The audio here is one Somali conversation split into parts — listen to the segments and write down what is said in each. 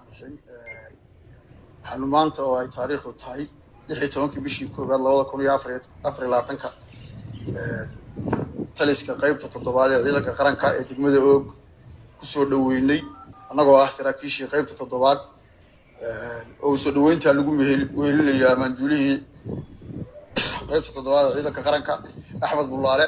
raxiim waxaanu maanta oo ay taariikhdu tahay lix iyo tobankii bishii koowaad labada kun iyo afar afar iyo labaatanka taliska qeybta toddobaad ee ciidanka qaranka ee degmada oog kusoo dhoweynay annagoo ah saraakiishii qeybta toddobaad oo soo dhoweyntaa lagu wehelinayo amaanduulihii qeybta toddobaad ee ciidanka qaranka axmed bulaale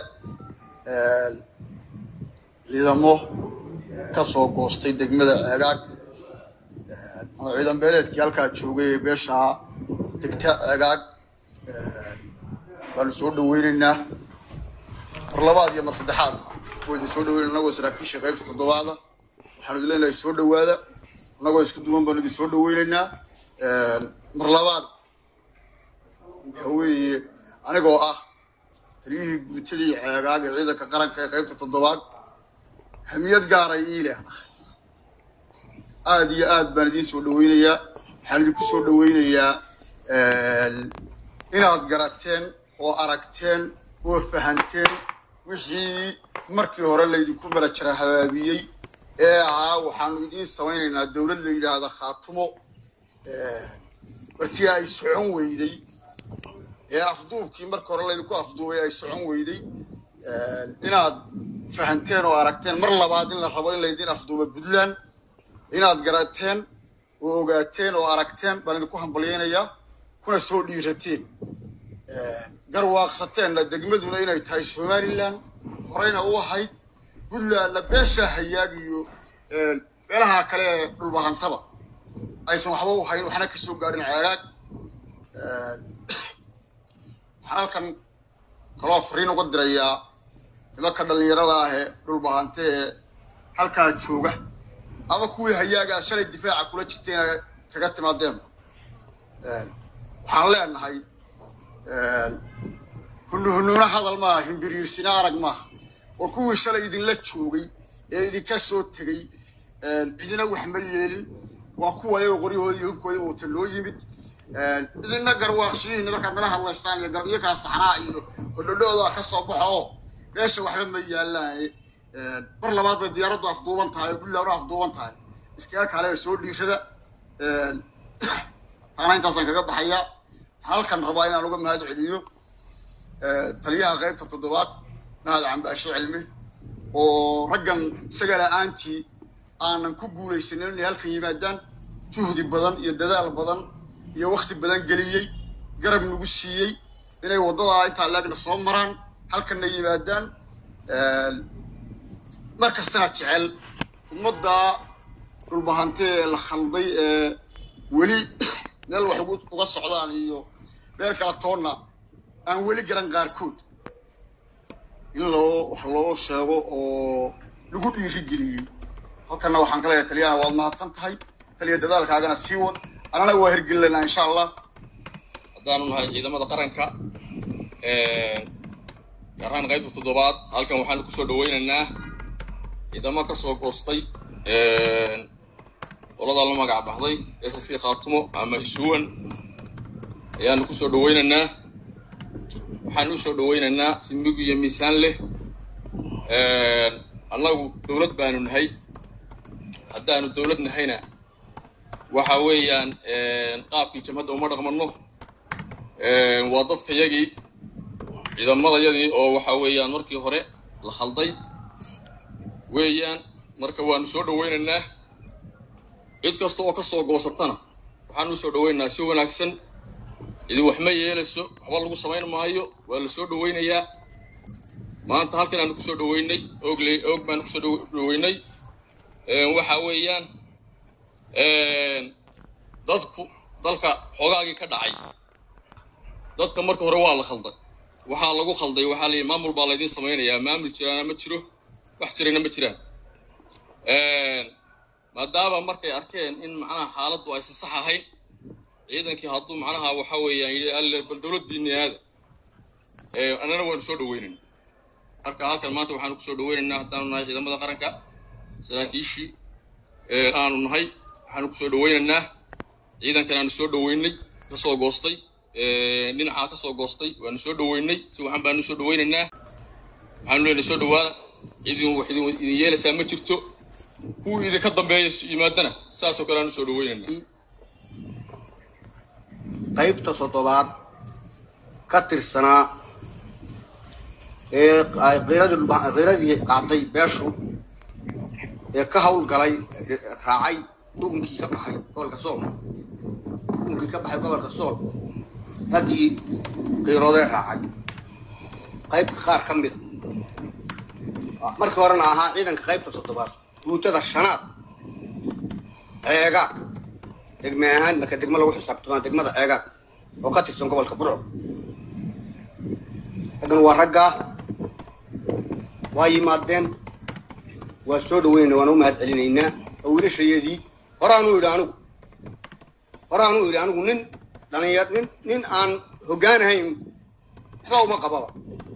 ciidamo ka soo goostay degmada ceegaag ama ciidan beeleedkii halkaa joogay ee beeshaa degta ceegaag baanu soo dhaweynaynaa mar labaad iyo mar saddexaad waa idin soo dhaweynay annagoo saraakiisha qaybta toddobaada waxaanu idin leenahay soo dhawaada annagoo isku duwan baanu idin soo dhaweynaynaa mar labaad waxa weeye anigoo ah taliyihii guutadii ceegaag ee ciidanka qaranka ee qaybta toddobaad hamiyad gaaray ii leedahay aada iyo aad baan idiin soo dhaweynayaa waxaan idinku soo dhaweynayaa inaad garateen oo aragteen oo fahanteen wixii markii hore laydinku marajara habaabiyey ee ahaa waxaanu idiin samaynaynaa dowlad la yidhaahda khaatumo markii ay socon weyday ee afduubkii markii hore laydinku afduubay ay socon weyday inaad fahanteen oo aragteen mar labaad in la rabo in laydin afduubo puntland inaad garateen oo ogaateen oo aragteen baan idinku hambalyaynayaa kuna soo dhiirateen garwaaqsateenna degmaduna inay tahay somalilan horeyna u ahayd puntlandna beeshaa hayaag iyo meelaha kale ee dhulbahantaba aysan waxba u hayn waxna ka soo gaadhin ceegaag waxaan halkan kaloo fariin uga dirayaa nimanka dhallinyarada ah ee dhulbahante ee halkaa jooga ama kuwii hayaagaa shalay difaaca kula jirtayna kaga timaadeen waxaan leenahay hunuhunuuna hadal maaha himbiriirsina arag maaha war kuwii shalay idinla joogay ee idinka soo tegey cidina wax ma yeelin waa kuwa ayago qoryahoodi iyo hubkoodiba wata loo yimid idinna garwaaqsiyihiina markaad nala hadlaystaan iyo garbiyakaa saxnaa iyo hodhodhooda ka soo baxo oo meesha waxba ma yaalaane mar labaad bay diyaaraddu afduuban tahay oo puntland u afduuban tahay iskaga kaale soo dhiirada taana intaasaan kaga baxayaa waxaan halkan rabaa inaan uga mahad celiyo taliyaha qaybta toddobaad mahad cambaashe cilmi oo raggan isaga la-aantii aanan ku guulaysanin inay halkan yimaadaan juhdi badan iyo dadaal badan iyo wakti badan geliyey garab nagu siiyey inay waddadaa intaa laagna soo maraan halkanna yimaadaan mar kastana jecel ummadda dhulbahante ee la khalday ee weli meel wax uga socdaan iyo meel kala toonna aan weli garan qaarkood in loo wax loo sheego oo lagu dhiirigeliyey halkanna waxaan ka leeyahay taliyahana waad mahadsan tahay taliya dadaalkaagana sii wad anana waa hirgelinaynaa insha allah haddaanu nahay ciidamada qaranka gaar ahaan qaybta toddobaad halkan waxaanu kusoo dhaweynaynaa ciidamo ka soo goostay qoladaa la magac baxday s s khaatumo ama isuwan ayaanu kusoo dhaweynaynaa waxaanu usoo dhaweynaynaa si mug iyo miisaan leh annagu dowlad baanu nahay haddaanu dowlad nahayna waxa weeyaan qaabkii jamhadda uma dhaqmano waa dadkayagii ciidamadayadii oo waxa weeyaan markii hore la khalday weeyaan marka waanu soo dhaweynaynaa cid kasta oo ka soo goosatana waxaanu usoo dhaweynaynaa si wanaagsan cidi wax ma yeelayso waxba lagu samayn maayo waa la soo dhaweynayaa maanta halkan aanu kusoo dhaweynay oogle oog baanu kusoo dhaweynay waxa weeyaan dadku dalka xoogaagii ka dhacay dadka marka hore waa la khalday waxaa lagu khalday waxaa la yidhi maamul baa laydin samaynayaa maamul jiraana ma jiro wax jirana ma jiraan maadaama markay arkeen in macnaha xaaladdu aysan sax ahayn ciidankii hadduu macnaha waxa weeyaan yidhi alle bal dowladdiinni aada annana waanu soo dhaweynayna marka halkan maanta waxaanu kusoo dhaweynaynaa haddaanu nahay ciidamada qaranka saraakiishii aanu nahay waxaanu kusoo dhaweynaynaa ciidankan aanu soo dhaweynay ka soo goostay dhinacaa ka soo goostay waanu soo dhaweynay si wacan baanu soo dhaweynaynaa waxaanu leenahay soo dhawaada idin wax idin yeelaysaa ma jirto kuwii idinka dambeeya yimaadana saasoo kale aan usoo dhaweynayna qaybta toddobaad ka tirsanaa ee ay qiiradii dhulba- qiiradii qaatay beeshu ee ka hawlgalay ee raacay dhugunkii ka baxay gobolka sool dhugunkii ka baxay gobolka sool raggii qiiroodee raacay qaybka qaar ka mida markii horena ahaa ciidanka qaybta toddobaad guutada shanaad ceegaag degme ahaan marka degmo lagu xisaabtama degmada ceegaag oo ka tirsan gobolka burco raggan waa raggaa waa yimaadeen waa soo dhaweynayna waan u mahad celinaynaa oo wiilashayadii horaanu idhi anigu horaanu idhi anigu nin dhalinyar nin nin aan hoggaanahayn waxba uma qababa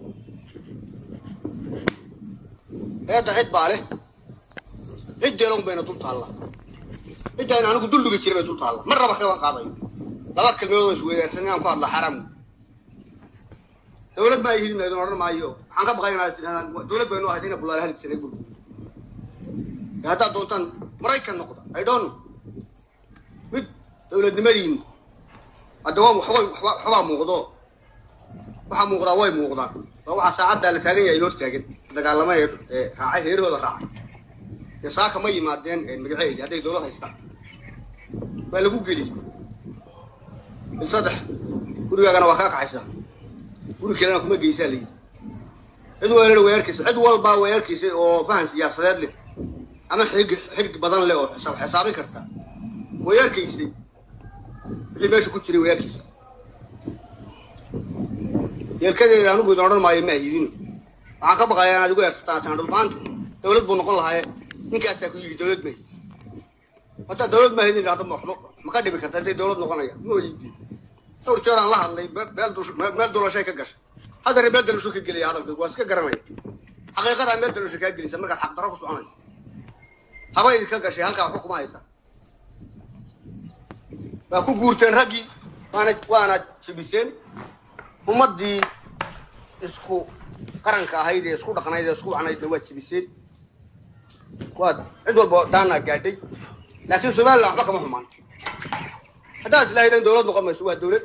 eedda cid baa leh ciddeelon bayna dul taalla cidaan anigu dullugi jiray bay dul taalla mar raba kaban qaadayo laba kelmadood oo isweydaarsan inaan ku hadla xaram dawlad baa ihid meedon odhan maayo waxaan ka baqaynaa tidhahdaan dawlad baynu ahayd ina bulaala halib jiray bul ee haddaad doontaan maraykan noqda i don't know mid dawladnimadiin hadda waa waxbay waxba waxbaa muuqdo waxaa muuqdaa way muuqdaan waa waxaa saacaddaa la taagan yahay hor taagan dagaalamay ee raacay heerahooda raacay dee saaka ma yimaadeen magaceedi hadday dawlad haystaan waa lagu geliyey il saddex gurigaagana waa kaa kaxaysaa guri kalena kuma geysaa layidhi cid walana way arkaysa cid walbaa way arkaysay oo fahan siyaasadeed leh ama xig xig badan leh oo xisaab xisaabin karta way arkaysay wixii meesha ku jiray way arkaysa yeelkadeeda anigu idin odhan maayo ma ahidino waxaan ka baqayaa inaad igu eersataan taan dhulbaanta dawlad buu noqon lahaye ninkaasaa ku yidhi dawlad mahid haddaa dawlad mahid in idhahdo waxba ma ka dhibi karta hadday dawlad noqonaya ma oyidi dhowr jeer aan la hadlay be- beel dush- me- meel dulashay ka gashay haddana meel dalusho ka gelaya hadalkaygu waa iska garanaya xaqiiqadaa meel dalusho kaa gelaysa markaad xaqdarro ku soconayso haba idinka gashay halkaa waxba kuma haysa waa ku guurteen raggii waana waana jibiseen ummaddii isku qaranka ahayd ee isku dhaqnayd ee isku wacnaydna waa jibiseen waad cid walba daanaa gaadhay laakiin somaliland waxba kama xumaan haddaad islaahaydeen dawlad noqon mayso waa dawlad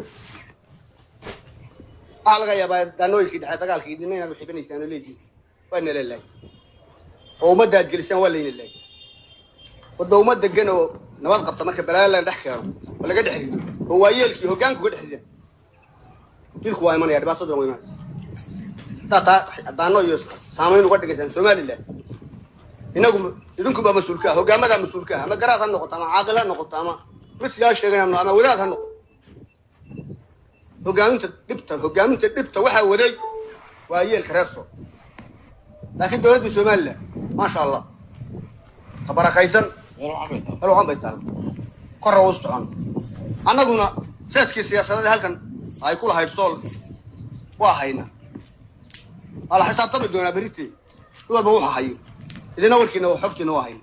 waxaa laga yaabaa daanooyinkii dhexe dagaalkii dina inaad uxibinaysaan oo leedihin waa nala laay oo ummadda aad gelisaan waa layna laay wadda ummad degan oo nabad qabta marka balaayo la dhex keeno oo laga dhex rido oo waayeelkii hoggaanka uga dhex ridaan dilku waa imanaya dhibaataduna waa imanaysa haddaad taa daano iyo saamayn uga dhigaysaan somaliland inagu idinkunbaa mas-uulka ah hogaamadaa mas-uulka ah ama garaad ha noqoto ama caaqil ha noqoto ama mid sidaa sheegay ama wadaad ha noqoto hogaaminta dhibta hogaaminta dhibta waxaa waday waa yeelka reer soo laakiin dawladda somaliland maasha allah tabarakaysan halwaxan bay tahay korra u socon annaguna seeskii siyaasadeed halkan ay ku lahayd sool waa hayna waa la xisaabtami doonaa berite mid walba wuxuu hayo idina warkiina xogtiina waa hayna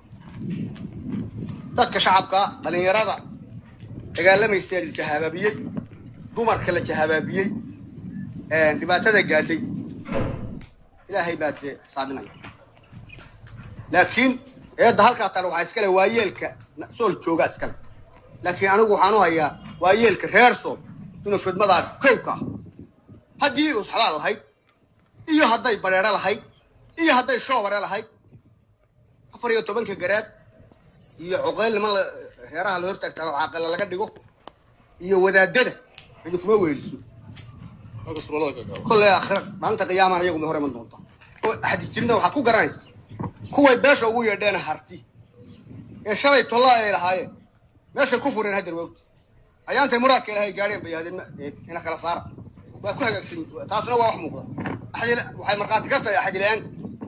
dadka shacabka dhalinyarada dagaalamaysa la jahabaabiyey dumarka la jahabaabiyey dhibaatada gaadhay ilaahay baa dee xisaabinaya laakiin eedda halkaa tale waxaa iskale waayeelka sool jooga iskale laakiin anigu waxaan u hayaa waayeelka reer sool inuu fidmadaa kowka ah haddii usxabaa lahayd iyo hadday bareero lahayd iyo hadday shoobare lahayd afar iyo tobanka garaad iyo cuqeyl niman la reeraha la hortaagtaago caaqila laga dhigo iyo wadaadada idinkuma weeliso kolley aakhira maalinta qiyaamaan iyagu ma hor iman doontaa oo axadijirina waxaad ku garanaysa kuway beesha ugu yeedheen harti ee shalay tolla ay lahaayeen meeshay ku fureen haddar wawti ayaantay muraadka ilaahay gaadheen bay yahdeen ina kala saara waa ku hagaagsan taasuna waa wax muuqda axadil waxay markhaati ka tahay axadila-aanta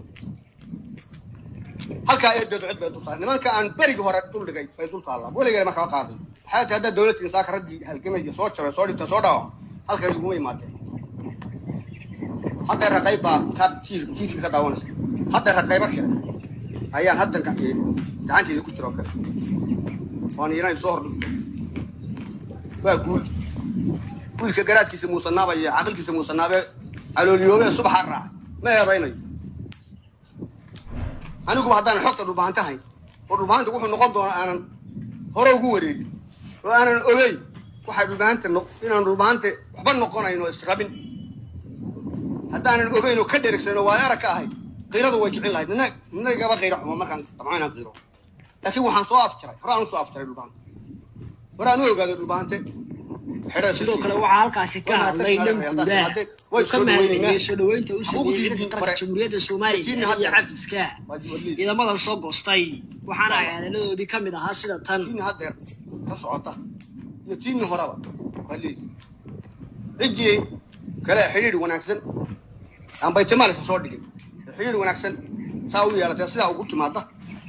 halkaa eedeedu cid bay dul tahay nimanka aan berigi hore dul dhigay bay dul taallaa weligeena ma kala qaaday waxay tahay haddaa dawladda insaaka raggii halgamaya soo jabay soo dhintay soo dhaawac halkan laguma imaadeen hadday raqayb baa kaad tiifka ka daawanaysa hadday raqaybo kale ayaan haddan gacanteeda ku jira oo kale waan iinay soo hordhigto waa guul wiilka garaadkiisa muusanaaba iyo caqilkiisa muusanaabe calooliyoobe subaxaa raacay ma eedaynayo aniguba haddaan xogta dhulbahantahayn oo dhulbaanta wuxuu noqon doonaa aanan hore ugu wareegin oo aanan ogeyn waxay dhulbaanta inaan dhulbaante waxba noqonayn oo israbin haddaanan ogeyn oo ka dherigsan oo waay arag ka ahay qiiradu way kicin lahayd nina nina igaba qiiro xumo markaan damco inaan qiiro laakiin waxaan soo afjaray hore aan usoo afjaray dhulbaante hore aan u ogaaday dhulbaante sidoo kale waxaa halkaasi ka hadlay dhanguudaha uu ka mahadceliyey soo dhoweynta u sameeyey ciidanka qaranka jamhuuriyadda soomaaliya iyo cafiska ciidamadan soo goostay waxaana ay hadaladoodii ka mid ahaa sida tan tiini haddeer ka socota iyo tiini horeba baliis ciddii kale xidhiidh wanaagsan aan baytimaalisa soo dhigin xidhiidh wanaagsan saa u yeelatay sidaa ugu timaada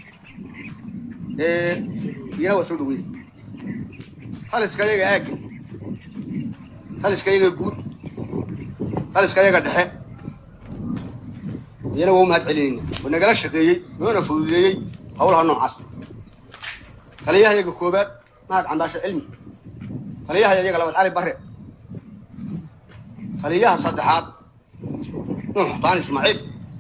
iyana waa soo dhaweynay taliska iyaga aagga taliska iyaga guud taliska iyaga dhexe iyana waa u mahad celinayna oo nagala shaqeeyey noona fududeeyey howlaha noocaas taliyaha iyaga koobaad mahad cambaasho cilmi taliyaha iyaga labaad cali bare taliyaha saddexaad nuux xutaan ismaaciil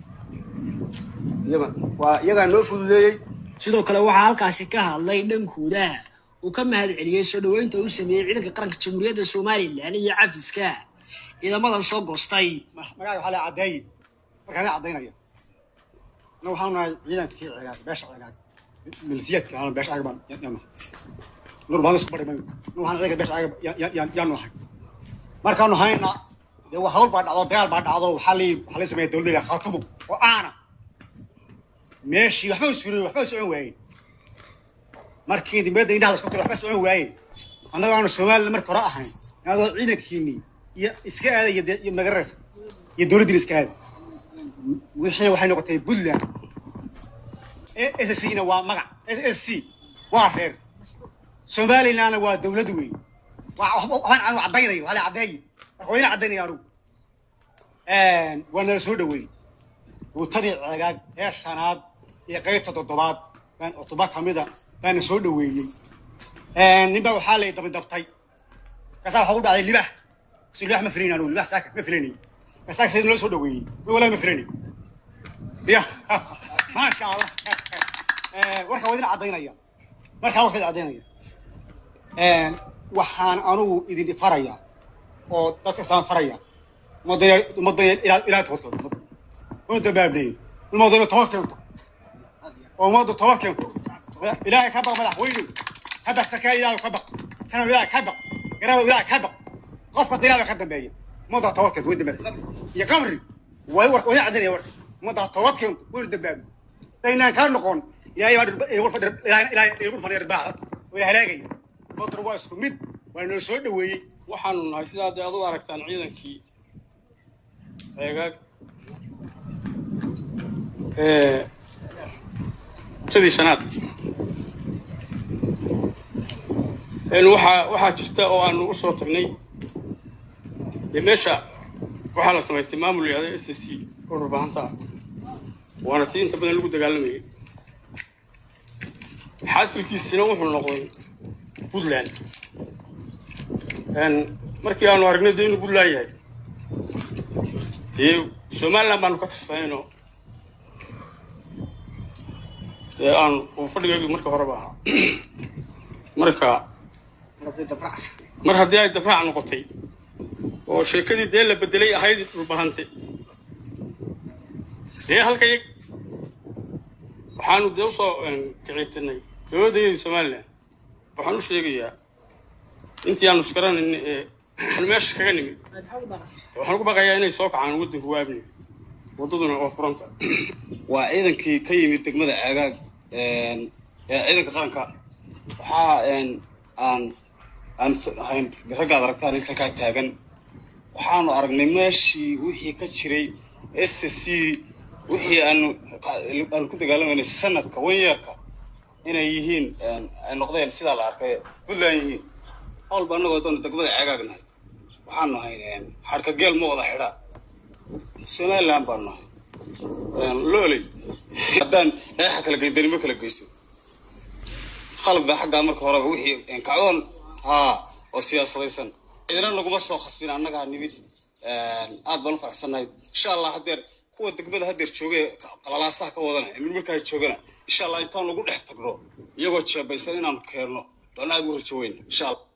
iyaga waa iyagaa noo fududeeyey sidoo kale waxaa halkaasi ka hadlay dhankooda uu ka mahad celiyey soo dhoweynta uu sameeyey ciidanka qaranka jamhuuriyadda somalilan iyo cafiska ciidamadan soo goostay magaca waxaa la caddeeye markaan la caddaynaya anna waxaanu nahay ciidankii cigaag beesha cigaag milisiyaadka aan beesha cigaag baan yaanu nur baan isku badhay nu waxaan ciidanka beesha cigaag yaanu ahay markaanu hayna dee waa hawl baa dhacdo dagaal baa dhacdo waxaa la waxaa la sameeya dowladda khaatumo oo aana meeshii waxba u surin waxba u socon waayeen markii dibadda indhaha lasku tiro waxba socon waayeen annaga aanu soomaalila marka hore ahayn adoo ciidankiinii iyo iska aada iyo magararaysa iyo dowladdiina iska aada wixii waxay noqotay puntland s c na waa magac s c waa reer somalilandna waa dowlad weyn waxbaan anu caddaynayo waxaa la caddeeye marka waa ina caddaynaya anugu waa nala soo dhaweeyey guutadii cegaag ee shanaad iyo qaybta toddobaad baan otoba kamida baana soo dhaweeyey nin baa waxaa lay dabadabtay kaasaa waxaa u dhacday libax si libax ma filayn anugu libax saaka ma filanay kaasaa sida naloo soo dhaweeyey ma walaa ma filanay ya maasha allah warka waa idin caddaynaya markaa warka idin caddaynaya waxaan anugu idin faraya oo dadka saan faraya umadaya umadaya ilaa ilaa tobarkooda ummadda una dambaabneeyo ummadda ina tobar keento oo ummadda tobar keento ilaahay ka baq madaxweynow ka baq sakaa ilaahay ka baq sanow ilaahay ka baq garadow ilaahay ka baq qof kasta ilaahay ka dambeeya ummadda tobar keento way dambaabne iyo qabri way war way cadinaya warka ummadda tobar keento wayna dambaabne daynaan kaa noqon ilaahay baa ilaahay ilaahay igu fadhiya irbaaxa oo ila halaagaya ummaddan waa isku mid waa noo soo dhaweeyey waxaanu nahay sidaa dee ad u aragtaan ciidankii ceegaag muddadii shanaad waxaa waxaa jirta oo aanu u soo tagnay dee meesha waxaa la samaystay maamul yahda s c oo dhulbaahanta ah waana tii inta badan lagu dagaalamayay xaasilkiisina wuxuu noqday puntland markii aanu aragnay dee inuu puntland yahay dee somaliland baanu ka tirsanayno dee aan uu fadhigaygu marka horeba ahaa marka mar haddii ay dabraac noqotay oo sheekadii dee la bedelay ahayd dhulbahante dee halka yag waxaanu dee usoo kicitinay dowladdayadii somaliland waxaan u sheegayaa intii aanu isgaranayn ee aan meesha kaga nimid waxaan ugu baqayaa inay soo kacaan waddanka waabni waddaduna waa furanta waa ciidankii ka yimid degmada aagaag ee ciidanka qaranka waxaa aan aan ahayn raggaad aragtaan in halkaa taagan waxaanu aragnay meeshii wixii ka jiray s c wixii aanu aanu ku dagaalamayna sanadka wanyeerka inay yihiin ay noqdeen sidaa la arkay puntland yihiin howlba annagoo doona degmada caagaagnahay waxaanu ahayn xadhka geel ma wada xidhaa somaliland baanu nahay looley haddaan eexa kala geydanimo kala geyso khalad baa xaggaa marka horeba wixii kacdoon haa oo siyaasadaysan cidina naguma soo khasbin annagaa nimid aad baan u faraxsannahay insha allah haddeer kuwa degmada haddeer jooga qalalaasaha ka wadana mid markaa joogana insha allah intaan lagu dhex tagno iyagoo jeebaysan inaanu keenno doona aad ugu horjaweyna insha allah